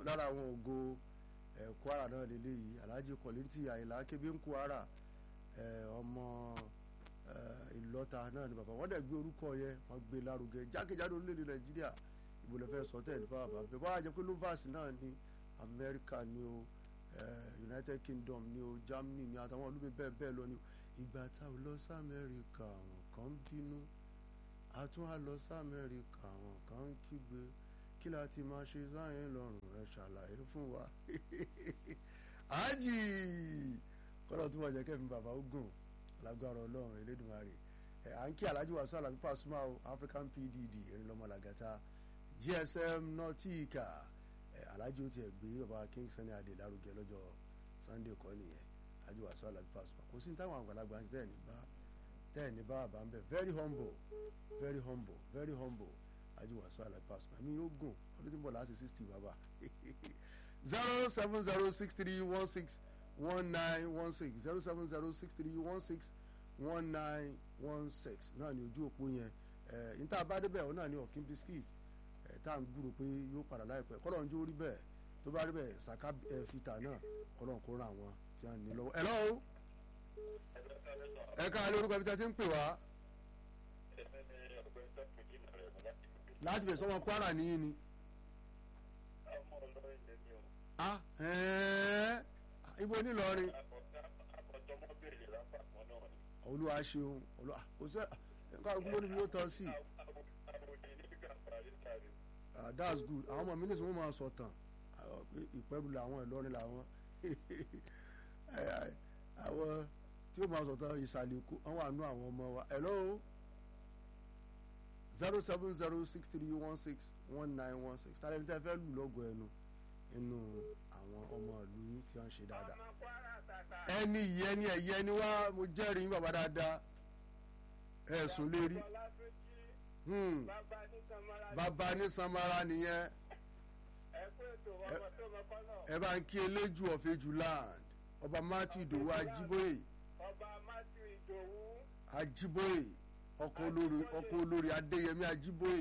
lára àwọn ògo ẹ̀ Kwara náà lélẹ́yìí Alhaji Kọ̀lìntì Àyìnlá kébé ń Kwara ẹ̀ ọmọ ẹ̀ Ìlọta náà ni bàbá wọn dẹ̀ gbé orúkọ yẹn wọn gbé lárugẹ jákèjádò orílẹ̀-èdè Nàìjíríà ìbò lè fẹ́ sọ tẹ̀ nípa bàbá bẹ́ẹ̀ bá wà jẹ́ pé lovers náà ní Amẹ́ríkà ni o United Kingdom ni o Germany ni àtàwọn olùgbé bẹ́ẹ̀ bẹ́ẹ̀ lọ ni o ìgbà tá a lọ sí Amẹ́ríkà àwọn kan ń bínú a tún á lọ sí Amẹ́ríkà àwọn kan ń kígbe kí la ti máa ṣe sáyẹn lọ́rùn ẹ ṣàlàyé fún wa ájì kọ́lọ́ tó wọ́n jẹ́ kẹ́mi bàbá ogun lágbára ọlọ́run Elédùmarè ẹ̀ à ń kí Alhaji Wasiu Alabi Pasuma o African PDD erinlọ́mọ làgàtà GSM Nautica ẹ̀ Alhaji ó tiẹ̀ gbé bàbá King Sunny Adé lárugẹ lọ́jọ́ Sunday kọ́ nìyẹn Alhaji Wasiu Alabi Pasuma kò sí ní táwọn àgbàlagbà ń tẹ̀ ní bá tẹ̀ ní bá àbá ń bẹ̀ very humble very humble very humble Alhaji Wasiu Alabi Pasuma mi yóò gùn ọdún tí ń bọ̀ láti sixty bàbá zero seven zero six three one six one nine one six zero seven zero six three one six one nine one six náà ni ojú òpó yẹn ẹ níta bá débẹ̀ ọ náà ni ọ̀kín biscuit ẹ tá à ń gbúrò pé yóò padà láìpẹ́ kọ́lọ̀ ń jó rí bẹ́ẹ̀ tó bá rí bẹ́ẹ̀ saka ẹ fìtà náà kọ́lọ̀ ń kó ra àwọn tí wọ́n ní lọ́wọ́ ẹ lọ́wọ́ ẹ ká lórúkọ ibi tí a ti ń pè wá láti bẹ̀ sọ́wọ́n Kwara nìyí ni. ah ẹ̀ẹ́ ibo nílọrin olúwa ṣeun olúwa kò sẹ nǹkan àgùn lónìí yóò tọ́ sí ah that's good àwọn ọmọ mi ní sọ wọn máa sọ tán ìpẹ́rù làwọn ìlọrin làwọn àwọn tí ó máa sọ tán ìsàlẹ̀ kó àwọn àánú àwọn ọmọ wa hello zero seven zero six three one six one nine one six tàbí ẹni tẹ́ fẹ́ lù lọ́gọ̀ ẹnu inú àwọn ọmọ ìlú yín tí wọ́n ṣe dáadáa ẹni yìí ẹni ẹ̀yẹ ẹni wá mo jẹ́rìí yín bàbá dáadáa ẹ̀sùn lérí bàbá ní samara nìyẹn ẹ bá ń kí eléjù ọ̀fẹ́jù land ọba matthew ìdòwú ajíbóyè ajíbóyè ọkọ olórí ọkọ olórí adéyẹmí ajíbóyè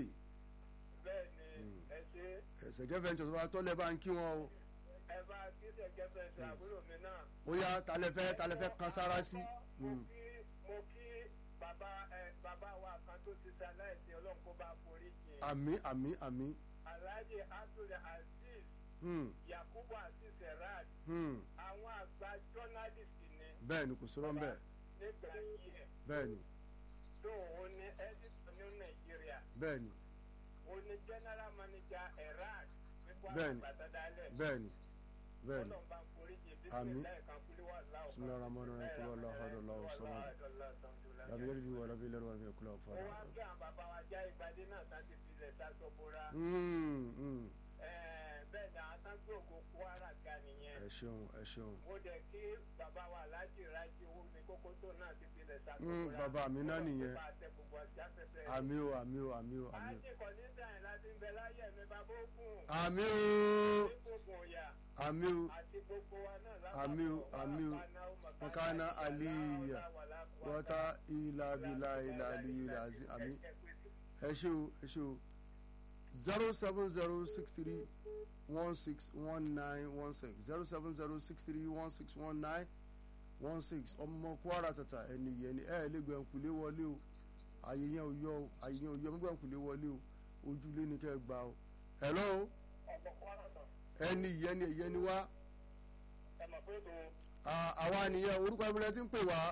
ẹsẹ̀gẹ́ ventures wa tọ́lẹ̀ bá ń kí wọn o. ẹ bá kí ṣẹ̀gẹ́ ventures àbúrò mi náà. ó yá talẹ́fẹ́ talẹ́fẹ́ kan sára sí. mo kí mo kí bàbá ẹ bàbá wa kan tó ti sa láìsí ọlọ́run kó bá forí jìn. àmín àmín àmín. alhaji abdul aziz. yakubu aziz erad. àwọn àgbà journalist ni. bẹ́ẹ̀ ni kò sọ̀rọ̀ ń bẹ̀. nígbà yìí ẹ̀. bẹ́ẹ̀ ni. tó o ní editor ní nàìjíríà. bẹ́ẹ̀ ni o ní general manager erad bẹ́ẹ̀ni bẹ́ẹ̀ni bẹ́ẹ̀ni àmín bisimilahi rahman rahim kúlọ̀ aláhu aláhu sọ́mọ́ làbí yẹ́rì bí wọ́n làbí lẹ́rù wọn fi kúlọ̀ fún wa. wọ́n kí àwọn bàbá wa já ìgbàdé náà tá ti fi lẹ̀ sá tó bóra. bẹ́ẹ̀ ni àwọn tán gbòògò Kwara ga nìyẹn. ẹ ṣeun ẹ ṣeun. mo dẹ̀ kí bàbá wa aláàjì rájí owó ní kókó tó náà ti fi lẹ̀ sá tó bóra. bàbá mi náà nìyẹn àmì o àmì o àmì o àmì o. àti kò ní sàn láti ń bẹ láyé mi bàbá òkun. àmì o ìkókun ọ̀yà. àmì o àti gbogbo wa náà lápapọ̀ àmì o àmì o makana aliya wata ilà bìlà ilà aliyu àti àmì ẹ ṣe o ẹ ṣe o zero seven zero six three one six one nine one six zero seven zero six three one six one nine one six ọmọ Kwara tata ẹni yẹn ni ẹ lè gbẹ̀ǹkulé wọlé o àyè yẹn ò yọ o àyè yẹn ò yọ gbẹ̀ǹkulé wọlé o ojúlé ni kẹ́ ẹ gbà o hello ẹni yẹn ni ẹ̀yẹ ni wá àwa nìyẹn orúkọ ìbílẹ̀ tí ń pè wá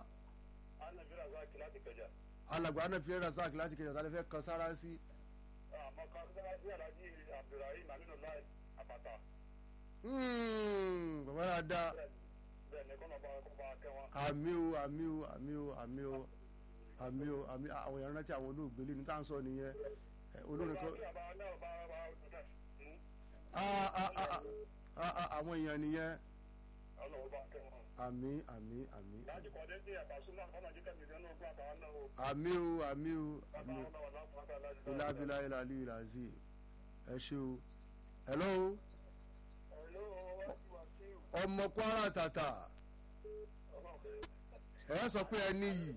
alàgbà anafiẹ razak láti kẹjà tálẹ́ fẹ́ kan sára sí. bàbá yà dá àmì o àmì o àmì o àmì o àmì o àmì àwọn èèyàn rántí àwọn olóògbé lé ní tá à ń sọ nìyẹn olórin kan àwọn èèyàn nìyẹn àmì àmì àmì àmì o àmì o àmì o ìlàbílà ìlàlí ìlàzí ẹ ṣe o hello ọmọ Kwara tata ẹ sọ pé ẹ níyì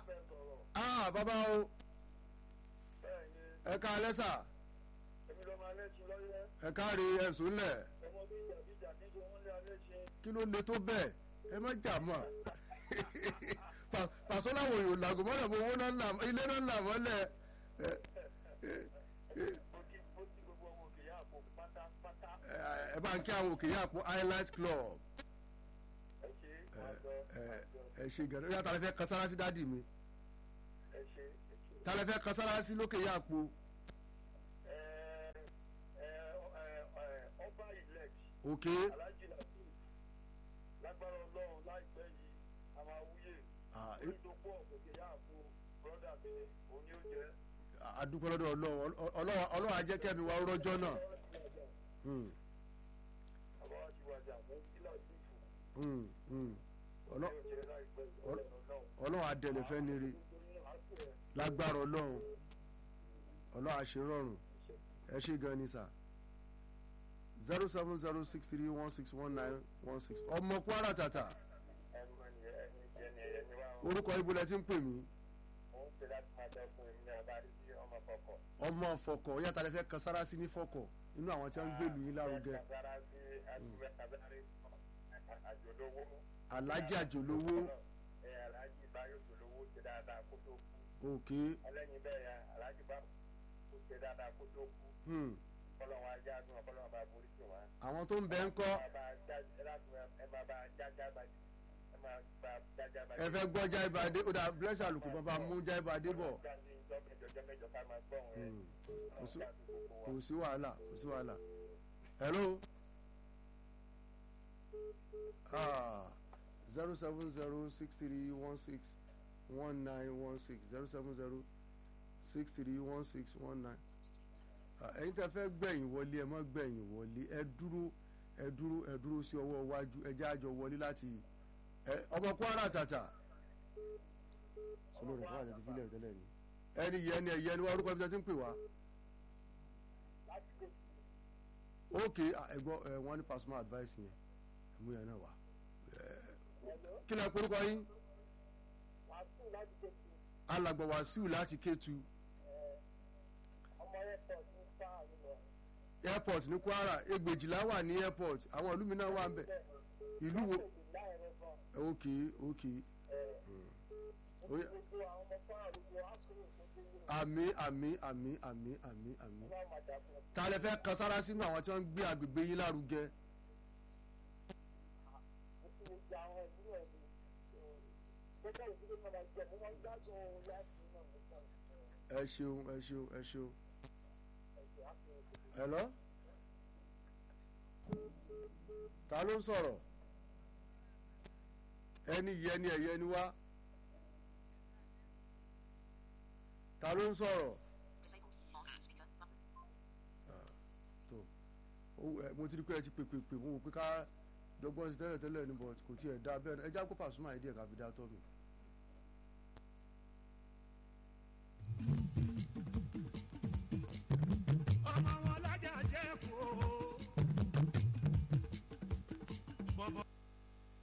ah bàbá o ẹ ká alẹ́ sà alẹ́sìn lọ́yẹ́ ẹ káre ẹ̀sùn lẹ̀ ọmọ bí ìjàdíjà níjọ wọn lé alẹ́sìn. kí ló le tó bẹ́ẹ̀ ẹ má jà mọ́ Pa- pàṣọ làwọn èèyàn làgò mọ́lẹ̀ mọ́ owó náà là ilé náà là mọ́lẹ̀ ẹ mo kí mo kí gbogbo ọmọ òkè yá àpò pátápátá ẹ- ẹ bá ń kí àwọn òkè yá àpò highlight club ẹ ṣe ẹ máa lọ ẹ máa lọ ẹ ṣe gẹ̀rẹ́ yàtọ̀ alẹ́ fẹ́ kan sára sí dádì mi ẹ ṣe ẹ ṣe. tálẹ́ fẹ́ kan sára sí lókè yá àpò ẹ ẹ ẹ ọba elect òkè alhaji latif lágbára ọlọ́run láìpẹ́ yìí a máa wúyè Ah, orí tó pọ̀ òkè yá àpò brọ́dà mi òun ni ó jẹ́. àdúpẹ́ lọ́dọ̀ ọlọ́run Ọlọ́run- ọlọ́run ajẹ́kẹ́mi wa rọ́jọ́ náà Hmm, àbá wa ti wájà fún kílà sífù hmm, hmm. Ọlọ́- yóò jẹ́ láìpẹ́ Ọl- ọlọ́run ọlọ́run adẹ̀lẹ̀ fẹ́ ni rí lágbára ọlọ́run ọlọ́run àṣerọ̀rùn ẹ ṣe gan ni sà zero seven zero six three one six one nine one six ọmọ kwara tata ẹnu ẹni ẹni ẹni ẹni wa orúkọ ibo lẹ ti ń pè mí mo ń pè láti máa dẹ́kun èmi ní abárí sí ọmọ kọ̀ọ̀kọ̀. ọmọ fọkọ yàtọ̀ lẹ fẹ́ kan sára sí ní fọkọ inú àwọn tí wọ́n ń gbèlú yín lárugẹ Kàbára sí àdúgbò kàbárí àjòlówó. alájí àjòlówó Ẹ aláàjì báyọ̀ jòlówó ṣe dáadáa kó tó kú. òkè Ẹlẹ́yin bẹ́ẹ̀ ya aláàjì bá kó ṣe dáadáa kó tó kú. hmm. Kọ́lọ́wọ́n ajá dùn ọ́ kọ́lọ́wọ́n bá borí sí wọn. àwọn tó ń bẹ ń kọ́ Ẹ máa bá já- ẹ láti ẹ máa bá jájá bá ẹ máa bá jájá bá ẹ fẹ́ gbọ́ jáìbàdé ó dà bless àlùkò bàbá mú jáìbàdé bọ̀ Jáde ìjọ mẹ́jọ jọ mẹ́jọ ká máa gbọ́ wọn ẹ. Hmm. kò sí- Ọlọ́run jáde gbogbo kò wa. sí wàhálà kò sí wàhálà hello zero seven zero six three one six one nine one six zero seven zero six three one six one nine ẹ̀yin tẹ́ fẹ́ gbẹ̀yìn wọlé ẹ má gbẹ̀yìn wọlé ẹ dúró ẹ dúró ẹ dúró sí ọwọ́ iwájú ẹ jẹ́ àjọ wọlé láti ẹ ọmọ kwara tàtà sọlọ rẹ fún àjẹtí fílẹ̀ tẹ́lẹ̀ ni ẹni yẹn ni ẹ̀yẹ ni wọ́n orúkọ ibi tẹ́ ti ń pè wá Láti lè ok ẹgbọ́ ẹ wọ́n ní personal advice yẹn ẹ̀mú yẹn náà wá Hello? kí lẹ porúkọ yín Wàásù láti tètè alàgbà wàsíù láti kétu ọmọ airport ní sáà nílọ. airport ní kwara egbèjìlá wà ní airport àwọn ìlú mi náà wà ń bẹ ìlú wo Láìrẹ́ gan. ok ok Ó yá. Gbogbo àwọn ọmọ fáwọn gbogbo ákùrù gbogbo wọn. àmì àmì àmì àmì àmì àmì Ọlọ́run máa dàpọ̀. ta lẹ fẹ́ kan sára sínú àwọn tí wọ́n ń gbé agbègbè yín lárugẹ Mo ti lè gba àwọn ìdílé ẹ̀ ní. Gbogbo ìdílé náà máa jẹ, mo máa ń gbádùn ohun láti náà nígbà ẹ ṣeun ẹ ṣeun ẹ ṣeun ẹ̀jẹ̀ ákùrù. hello ta ló ń sọ̀rọ̀ ẹni yẹ ni ẹ̀yẹ ni wá ta ló ń sọ̀rọ̀ Disabled. On speaker button. tó ó ẹ mo ti rí pé ẹ ti pè pè pè mo wò pé ká dọ́gbọ́n sí tẹ́lẹ̀ tẹ́lẹ̀ ní but kò tiẹ̀ dá bẹ́ẹ̀ ẹ já kó Pasuma yìí díẹ̀ ká fi dá tọ́ mi.